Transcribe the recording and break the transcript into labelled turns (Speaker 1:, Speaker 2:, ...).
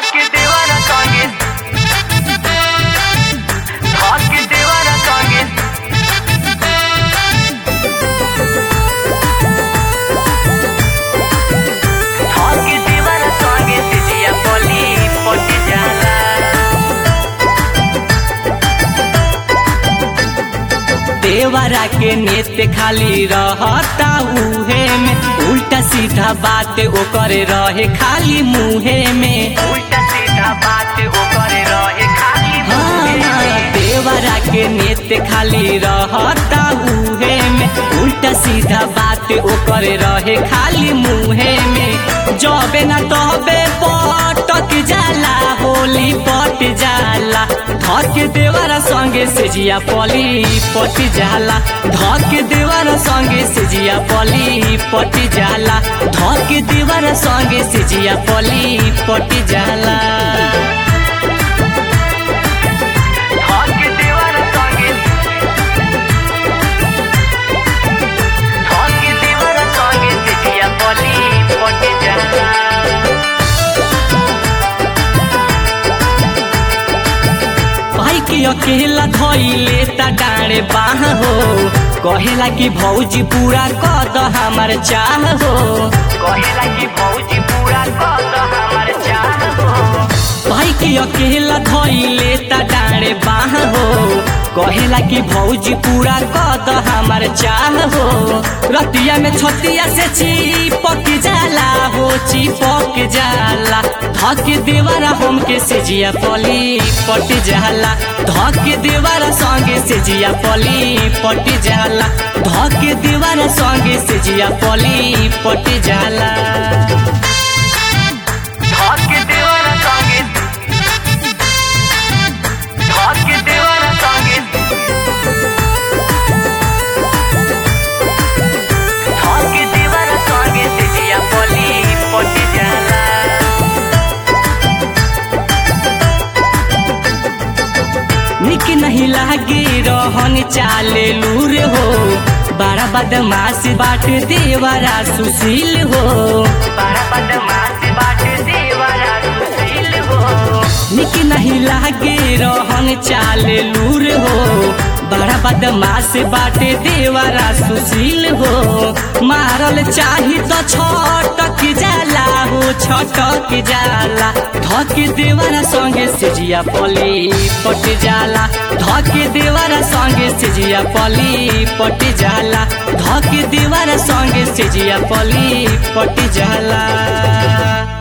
Speaker 1: धके देवारा संगे धके देवारा संगे धके देवारा संगे सिजिया पली पटी जाला देवरा के नेत खाली रहता उहे में उल्टा सीधा बात ओकर रहे खाली मुहे में उल्टा सीधा बात ओकर रहे खाली मुहे में देवरा के नेत खाली रहता उहे में उल्टा सीधा बात ओकर रहे खाली मुहे में जबे ना तबे पटक जाला होली पट जाला धक देवरा संगे सेजिया पली पट जाला धक देवरा संगे सेजिया पली पट जाला धक देवरा संगे सेजिया पली पट जाला धक देवरा संगे धक देवरा संगे सेजिया पली पट जाला भाई के अकेला धइले त डाँडे बाह हो कहेला कि भौजी पूरा कर द हमार चाह हो कहेला कि भौजी पूरा कर द हमार चाह हो भाई के अकेला धइले त डाँडे बाह हो कहेला कि भौजी पूरा कर द हमार चाह हो रतिया में छतिया से चिपक जाला हो चिपक जाला धक देवारा हमके सेजिया पली पट जाला धक देवारा संगे सेजिया पली पट जाला धक देवारा संगे सेजिया पली पट जाला धक देवारा संगे धक देवारा संगे धक देवारा संगे सेजिया पली पट जाला निक नहीं लागे रहन चाले लूर हो बड़ा बदमाश बाट देवरा सुशील हो बड़ा बदमाश बाट देवरा सुशील हो निक नहीं लागे रहन चाले लूर हो बड़ा बदमाश बाटे देवरा सुशील हो मारल चाही तो छटक जाला हो छटक जाला धक देवरा संगे सेजिया पली पट जाला धक देवरा संगे सेजिया पली पट जाला धक देवरा संगे सेजिया पली पट जाला